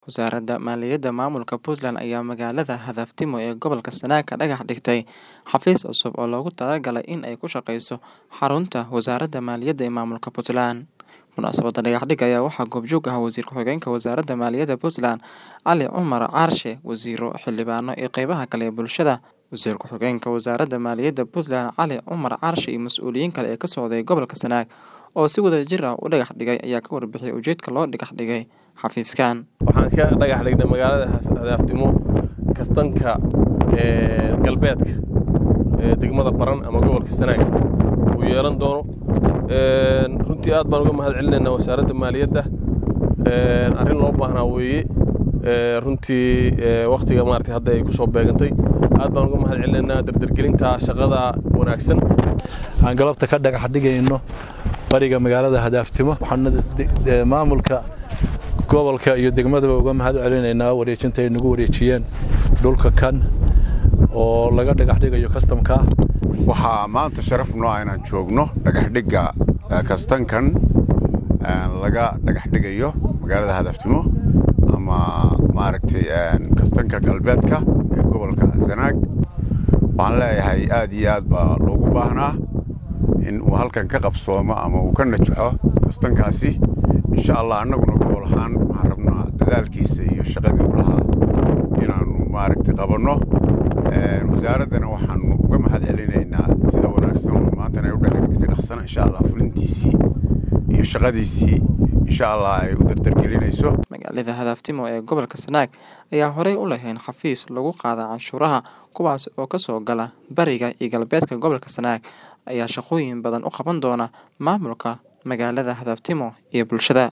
Wasaaradda Maaliyadda Maamulka Puntland ayaa magaalada Hadaftimo ee gobolka Sanaag ka dhagax dhigtay xafiis cusub oo loogu talagalay in ay ku shaqeyso xarunta Wasaaradda Maaliyadda ee Maamulka Puntland. Munaasabadda dhagax-dhigga ayaa waxaa goobjoog ahaa Wasiir Ku-xigeenka Wasaaradda Maaliyadda Puntland, Cali Cumar Caarshe, wasiirro, xildhibaano iyo qeybaha kale ee bulshada. Wasiir Ku-xigeenka Wasaaradda Maaliyadda Puntland, Cali Cumar Caarshe iyo mas'uuliyiin kale oo ka socday gobolka Sanaag oo si wadajir ah u dhagax dhigay ayaa ka warbixiyay ujeedka loo dhagax dhigay xafiiskan. waxaan ka dhagax dhignay magaalada hadaftimo kastanka galbeedka ee degmada baran ama gobolka sanaag uu yeelan doono runtii aad baan uga mahad celinaynaa wasaaradda maaliyadda arrin loo baahnaa weeye runtii wakhtiga maaragtay hadda ay ku soo beegantay aad baan uga mahad celinaynaa dardargelinta shaqada wanaagsan aan galabta ka dhagax dhigayno bariga magaalada hadaftimo waxaana maamulka gobolka iyo degmadaba uga mahad celinaynaa wareejinta ay nagu wareejiyeen dhulka kan oo laga dhagax dhigayo kastamka waxaa maanta sharaf noo ah inaan joogno dhagaxdhigga kastankan laga dhagax dhigayo magaalada hadaftimo ama maaragtay kastanka galbeedka ee gobolka sanaag waxaan leeyahay aad iyo aad baa loogu baahnaa in uu halkan ka qabsoomo ama uu ka najaxo kastankaasi insha allah annaguna gobol ahaan waxaan rabnaa dadaalkiisa iyo shaqadii u lahaa inaannu maaragtay qabanno wasaaraddana waxaannu uga mahad celinaynaa sida wanaagsan oo maantana ay u dhexsi dhaqsana insha allah fulintiisii iyo shaqadiisii insha allah ay u dardargelinayso magaalada hadaftimo ee gobolka sanaag ayaa horey u lahayn xafiis lagu qaada canshuuraha kuwaas oo ka soo gala bariga iyo galbeedka gobolka sanaag ayaa shaqooyin badan u qaban doona maamulka magaalada hadaftimo iyo bulshada